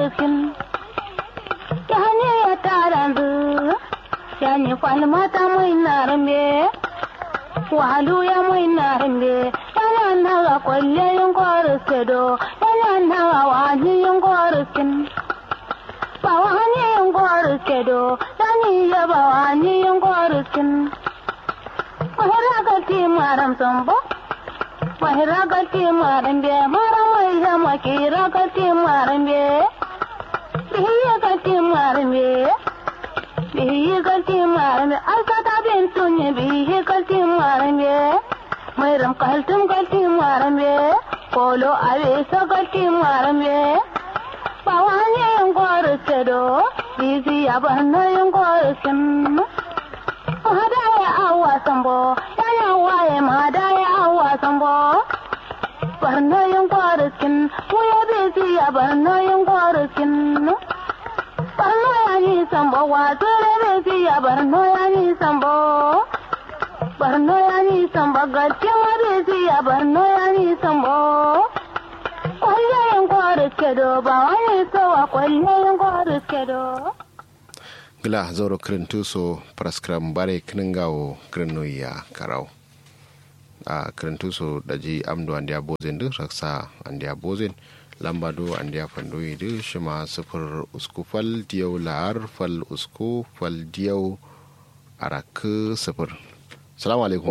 Skin. Yani ya tarandu. Yani falmata mai narambe. Wahalu ya mai narambe. Yana naga kwalle yin koriskedo. Yana naga wani yin koriskin. Ba wani yin koriskedo. Yani ya ba wani yin koriskin. Mahira gati maram sambo. Mahira gati maram be. Maram mai zama kira gati maram be. Bihiya gati maram be. Bihiya gati maram be. Alkata bin tunye bihiya gati maram be. Mayram kaltum gati maram be. Kolo avesa gati maram be. Bawani yung korusedo. Bizi abanna yung korusin. Mahadaya awa sambo, yana waye mahadaya awa sambo. Barno yung kwariskin, muya bezi ya barno yung kwariskin. Barno ya ni sambo, watsure bezi ya barno ya ni sambo. Barno ya ni sambo, gajiya bezi ya barno ya ni sambo. Kwalle yung kwariskedo, ba wani sowa kwalle yung kwariskedo. gila zoro kirintu so praskram bare kiningawo kirinu ya karau a kirintu so daji amdo andiya bozen du raksa andiya bozen lamba do andiya fando du shima sifir usku fal diyau lahar fal usku fal diyau arak sifir salamu alaikum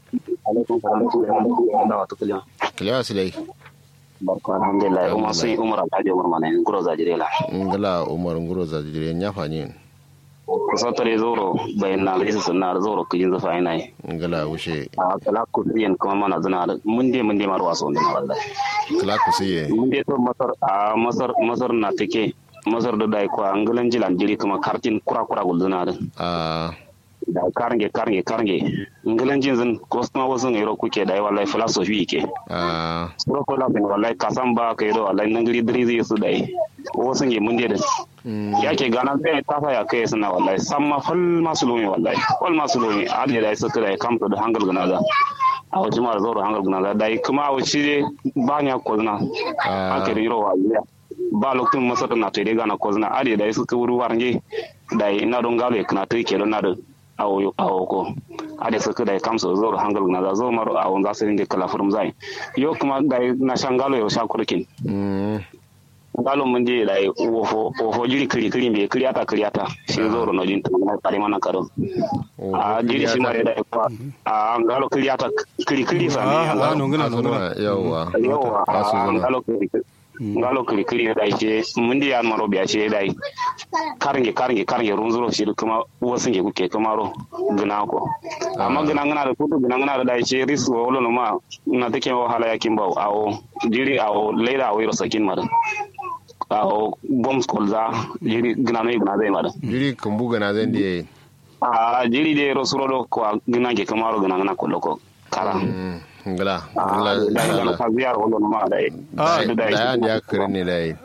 kiliya silai barko alhamdulillah umar sun umar alhaji umar mana nguro zajire la ngala umar nguro zajire nyafa nyin kusatare zoro bayan na gaisa sunna zoro kujin zafa ina yi ngala wushe a kala ku yin kuma mana zuna da mun dai mun dai mar waso din wallahi kala ku siye mun dai to masar a masar masar na take masar da dai ko angalan jilan jiri kuma kartin kura kura gul zuna da a da karnge karnge karnge angalan jin zan ko kuma wasu ne ro kuke dai wallahi philosophy ke a suro ko la bin wallahi kasan ba kai do wallahi nan gari diri zai su dai wasu ne mun dai da yake ganan sai ta ya kai suna wallahi san ma fal masu lumi wallahi fal masu lumi a da dai suka dai kamta da hangal gana da a wajen mara zaura hangal gana da dai kuma a wuce dai ba nya kozna a kiri yiro wallahi ba lokacin masar na to dai gana kozna a da dai suka wuri warnge dai ina don galo kana to ke don na da awo awo ko a da suka dai kamsa zaura hangal gana da zo maro a wanda su ringe kala furum zai yo kuma dai na shangalo yo sha kurkin ngalo mun je da wofo wofo jiri kiri kiri be kiri ata kiri ata shi zoro no jinta na kare mana karo a jiri shi mare da ko a ngalo kiri ata kiri kiri fa Ah, ne ah, nunguna, nunguna. yawa yawa Asu a zuna. ngalo kiri ngalo kiri kiri da ke mun di yan maro biya ce dai karnge karnge karnge runzuro shi kuma wasu ke kuke kuma ro gina ko amma gina gina da kudu gina gina da dai ce risu wolo no ma na take wahala yakin bawo awo jiri awo leida awo ro sakin mara awo bombs kolza jiri gina no gina zai mara jiri kumbu gana zan diye a jiri de ro suro do ko gina ke kuma ro gina gina ko loko kara ngala a ngala da gina ngala ka ziyar wolo no ma dai Ah, da da dai yan ya kire ne dai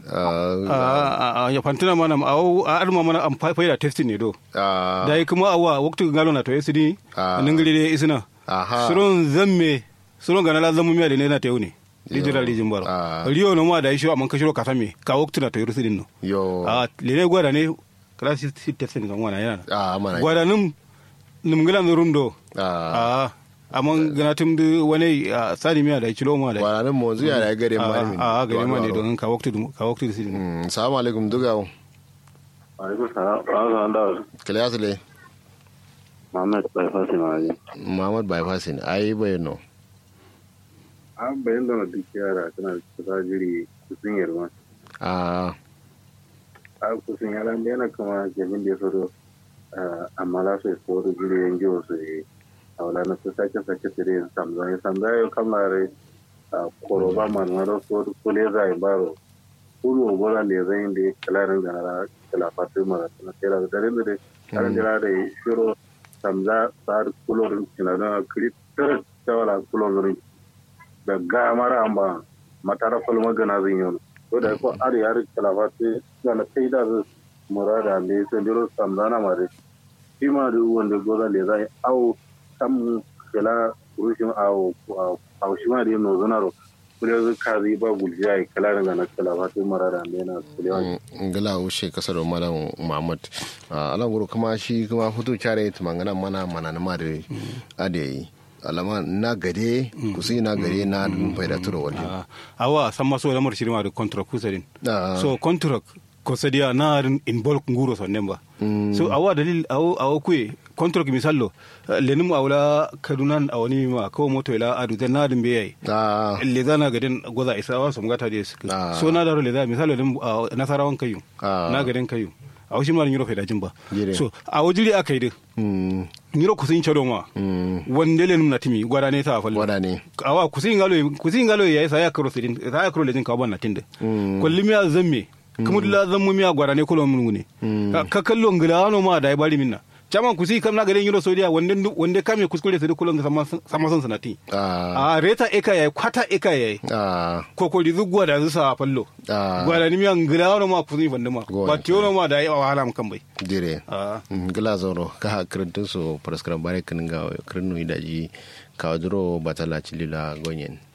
a ya fantina mana a a arma mana am faida testing ne do da yi kuma awa waktu ngalo na to esidi Ah. ningiri de isina aha suron zamme suron gana la zamu miya de ne na teuni digital rijin baro Ah. riyo no ma da isho amman kashiro katame ka waktu na to yurusidin no yo a lene gwada ne kala si si testing kan wana yana a mana gwada num num ngila nurum do a a amman gana tum de wani ah, sani miya da kilo ma da waranin mo zuya da gare ma a a gari ma ne don ka waktu ka waktu sidin mm assalamu alaikum dugawo Alaikum salam. Ba da kiliya sile Muhammad bai fasi ma ne. muhammad bypass ne ai bayano An bayan da na duk yara tana kusa jiri kusin yarwa. a A kusin yara da yana kama jamin da ya fito amma la su so da jiri yan jiwo su yi. A wala na su sake sake su yin samza. Ya samza ya kamare a koroba manwaro so da kule za a yi baro. Kulu obola le zai da kalarin da na kala fatu mara na kera da dare da dare. Karin jira da shiro samza sar kulorin kinana kiri tar tawala kulorin da ga mara amba matara fal magana zan yi to da ko ari ari kalafa te na kai da zu murada le to diro samdana mare shi ma da wanda goza le zai au kam kala rushin au au shi ma da no zonaro kule zu kazi ba guljiya kala daga na kala ba tu marara ne na kulewa ngala ushe kasar malam muhammad alan guru kuma shi kuma hutu care tumangana mana mana na mare ade alama na gade kusi na gade na dun faida turo wali awa san maso lamar shirma da contract kusarin so contract kosadiya na in bulk nguro so nemba so awa dalil awo awo kuye contract misallo lenum awla kadunan awani ma ko moto ila adu da na dum beyai le zana gadin goza isa wa so ngata de so na daro le da misalo lim nasarawan kayu na gadin kayu awo shi mal nyiro feda jimba so awo jiri akai de nyiro kusin chado ma wande lenum na timi gwada ne ta fallo gwada ne awa kusin ngalo kusin ngalo yayi sa ya karo sidin sa ya karo lejin ka ban na tinde kullum ya zamme kuma dula zan mu miya gwara ne kulo mun ne ka kallo ngila ano ma da bari minna caman kusi kam na garin yiro sodiya wande wande kame kuskure sai kulo sama sama son sanati a reta eka yayi kwata eka yayi ko ko rizu gwa da zusa fallo gwara ni miya ngila ano ma kusi bande ma ba tiyono ma da yi wahala mun kan bai dire ngila zoro ka kirintun so paraskram bare kan ga kirinu daji kawadro batala chilila gonyen